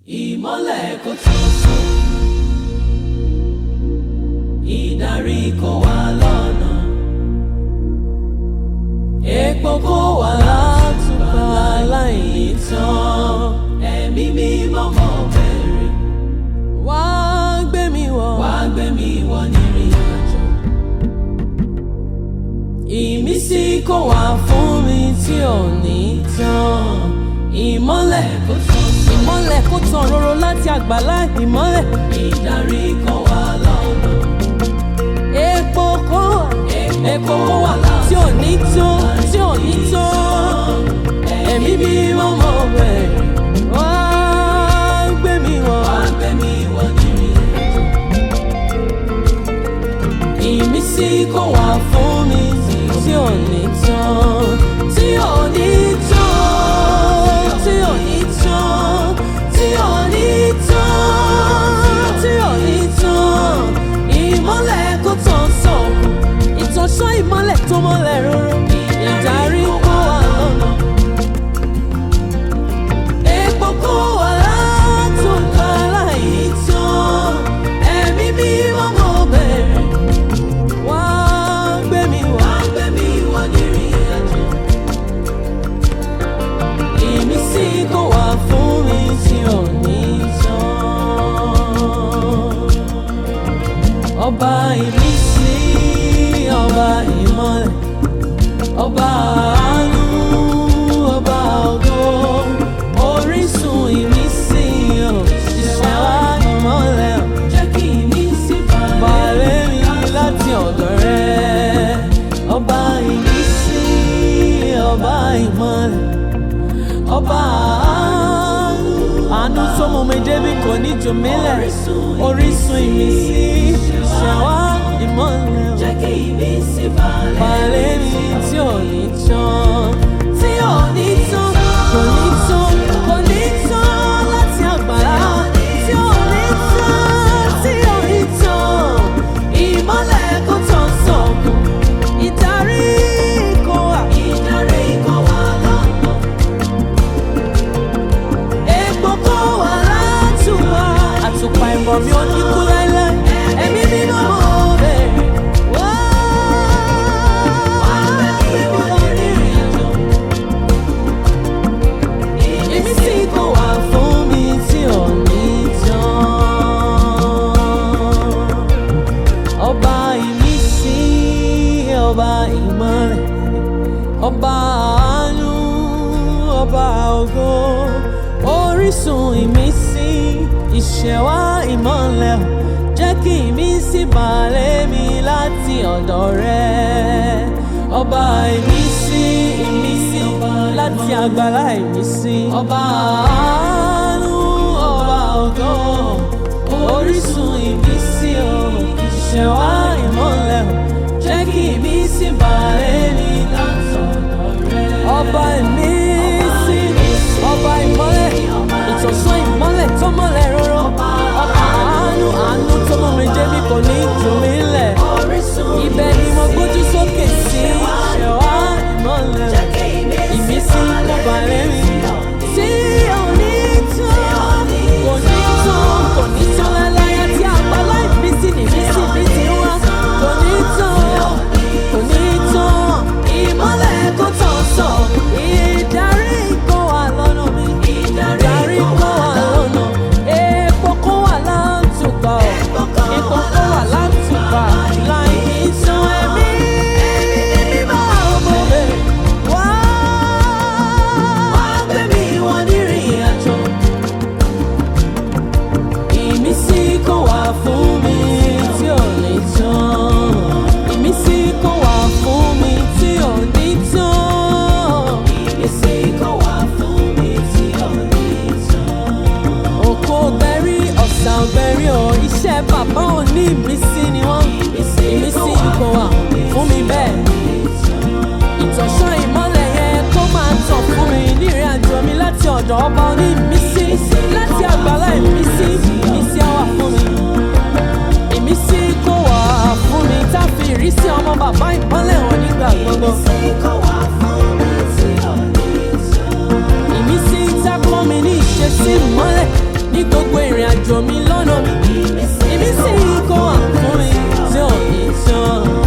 ìmọ́lẹ̀ kò tó sùn ìdarí kò wá lọ́nà epo kò wá látùbà láìní tán ẹ̀mí mímọ́ mọ́ bẹ̀rẹ̀ wá gbé mi wọ̀ wá gbé mi wọ̀ nírìn àjò ìmísí kò wá fún mi tí ò ní tán ìmọ́lẹ̀ kò tán ìmọ́lẹ̀ kò tán roro láti àgbàlá ìmọ́lẹ̀ ìdarí kò wá lọ́nà epo kò wá epo kò wá tí ò ní tán tí ò ní tán ẹ̀mí mímọ́ mọ́ bẹ̀rẹ̀ wá gbé mi wọ̀ wá gbé mi wọ̀ nírìn àjò ìmísí kò wá fún mi tí ò ní tán tí ò ní tán tí ò ní tán tí ò ní tán tí ò ní tán ìmọ́lẹ̀ kò tán sọ̀kù ìtọ́sọ́ ìmọ́lẹ̀ tó mọ́lẹ̀ róró ìdarí kó wà lọ́nà epo kó wà látòkà láì tán ẹ̀mí mímọ́ mọ́ bẹ̀rẹ̀ wá gbé mi wá gbé mi wá nírìn àjò ìmísí kò wá fún mi tí ò ní tán ọba ìmísí ọba ìmọ́lẹ̀ ọba àánú ọba ògo orísun ìmísí ò ṣiṣẹ́ wá ìmọ́lẹ̀ ò jẹ́ kí ìmísí balẹ̀ mi láti ọ̀dọ̀ rẹ ọba ìmísí ọba ìmọ́lẹ̀ ọba àánú àánú tó mú mi débi kò ní jù mí lẹ̀ orísun ìmísí ṣẹ̀wá ìmọ́lẹ̀ ò Jẹ́ kí ìmísí balẹ̀ balẹ̀ mi tí ò ní tán tí ò ní tán kò ní tán kò ní tán láti àgbàlá tí ò ní tán tí ò ní tán ìmọ́lẹ̀ kò tán sọ̀kù ìdarí kò wà ìdarí kò wá lọ́nà. epo kò wà látùwà àtùpà ìmọ̀ mi ò ní kú láéláé ẹ̀mí mímọ́ mo bẹ̀rẹ̀ wá Ìwọ nírìn àjò. ìmísí kò wá fún mi tí ò ní tán. ọba ìmísí ọba ìmọ́lẹ̀ ọba àánú ọba ògo orísun ìmísí ìṣẹ̀wá ìmọ́lẹ̀ jẹ́ kí ìmísí balẹ̀ mi láti ọ̀dọ̀ rẹ ọba ìmísí ìmísí láti àgbàlá ìmísí ọba àánú ọba ògo orísun ìmísí o ìṣẹ̀wá ìmọ́lẹ̀ jẹ́ kí ìmísí balẹ̀ mi láti ọ̀dọ̀ rẹ ọba ìmísí ọba ìmọ́lẹ̀ ìtọ̀sán ìmọ́lẹ̀ tó mọ́lẹ̀ róró ọba àánú àánú tó mọ́ mi débi kò ní jù mí lẹ̀ Orísun ibẹ̀ ni mo gbójú sókè sí ṣẹ̀wá ìmọ́lẹ̀ Jẹ́ kí ìmísí ìmísí kò balẹ̀ mi tí ò ní tán kò ní tán kò ní tán láláyà tí àgbàlá ìmísí nìmísí mi ti wá kò ní tán kò ní tán ìmọ́lẹ̀ kò tán sọ ìdarí kò wà lọ́nà mi ìdarí kò wà lọ́nà epo kò wà látùpà ọ̀ epo kò wà látùpà láì ní tán ẹ̀mí mímọ́ ọmọ bẹ̀rẹ̀ wá. wá gbé mi wọ nírìn àjò. Ìmísí kò wá fún mi tí ò ní tán. Ìmísí kò wá fún mi tí ò ní tán. Ìmísí kò wá fún mi tí ò ní tán. Òkò ọ̀gbẹ́rí ọ̀sà ọ̀gbẹ́rí ọ̀ iṣẹ́ bàbá ò ní ìmísí ni wọ́n. Ìmísí kò wá fún mi bẹ́ẹ̀. Ìtọ̀sán ìmọ́lẹ̀ yẹn kó máa tàn fún mi nírìn àjò mi láti ọ̀dọ̀ ọba oní ìmísí láti àgbàlá ìmísí ìmísí á wà fún mi. Ìmísí kò wá fún mi tá a fi ìrísí ọmọ bàbá ìmọ́lẹ̀ hàn nígbà gbogbo. Ìmísí kò wá fún mi tí ò ní tán. Ìmísí tá a kọ́ mi ní ìṣesí ìmọ́lẹ̀ ní gbogbo ìrìn àjò mi lọ́nà mi ìmísí kó wà fún mi tí ò ní tán.